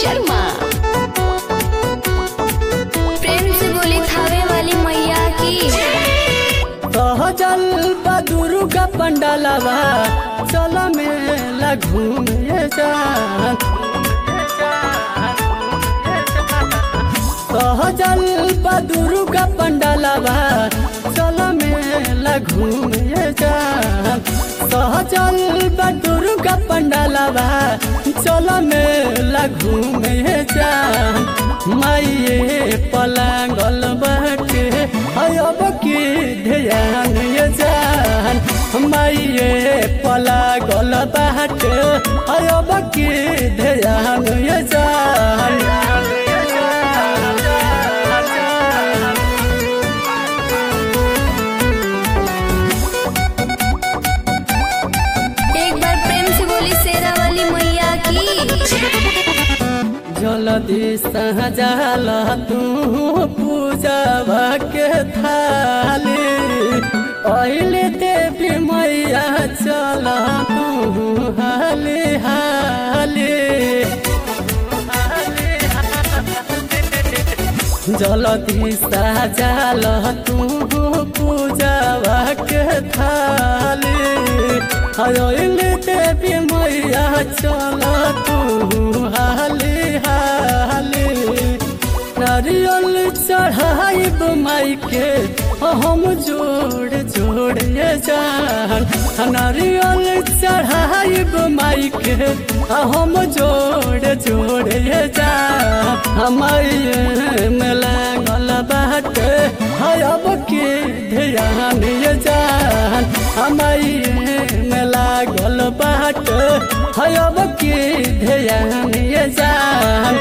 शर्मा प्रेम से बोली थावे वाली मैया की सहजल दुर्गा पंडालवा चल मेला घूमे जान सहजल दुर्गा पंडालवा चल मेला घूमे जान सहजल दुर्गा पंडालवा चल मेला घूमे जान माइये पलांगल बाटे अब की ध्यान ये जान माइये पलांगल बाटे अब की ध्यान ये जान एक बार प्रेम से बोली शेरा वाली मैया की जलदी सहजाल तू पूजा के थाली अहिले देवी मैया चल तू हाली हाली जलदी सहजाल तू पूजा के थाली अहिले देवी मैया चल तू हाली हाली नारियल चढ़ाइब माई के हम जोड़ जोड़ ये जान नारियल चढ़ाइब माई के हम जोड़ जोड़ ये जान हमारे में लागल बाटे अब के ध्यान ये जान हमारे में लागल बाटे अब के ध्यान ये जान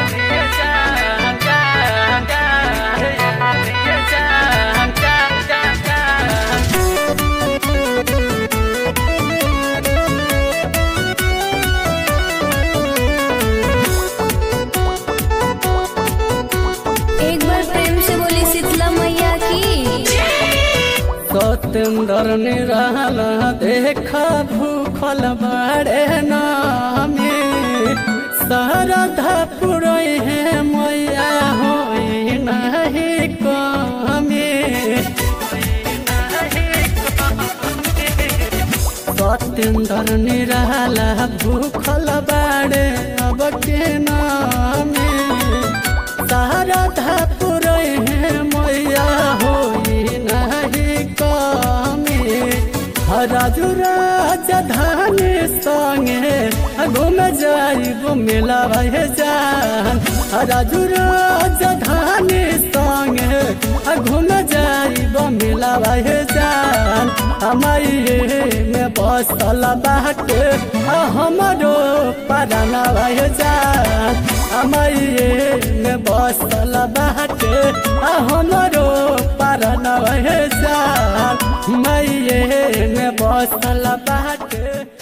एक बार प्रेम से बोली शीतला मैया की सत्येंद्र निराला देखा भूखल बाड़े नामे शारदा पुरई है मैया होई नहीं कमे सत्येंद्र निराला भूखल बाड़े अब के नामे शारदा पुरई है मैया होई नहीं कमे राजू राजधानी संगे घूम जाइब मेला भे जान राजू राजधानी संगे घूम जाइब मेला भे जान हमारे में बसल बाटे हमारो पराना भे जान हमारे में बसल बाटे हमारो पराना भे जान मैये में बसल बाटे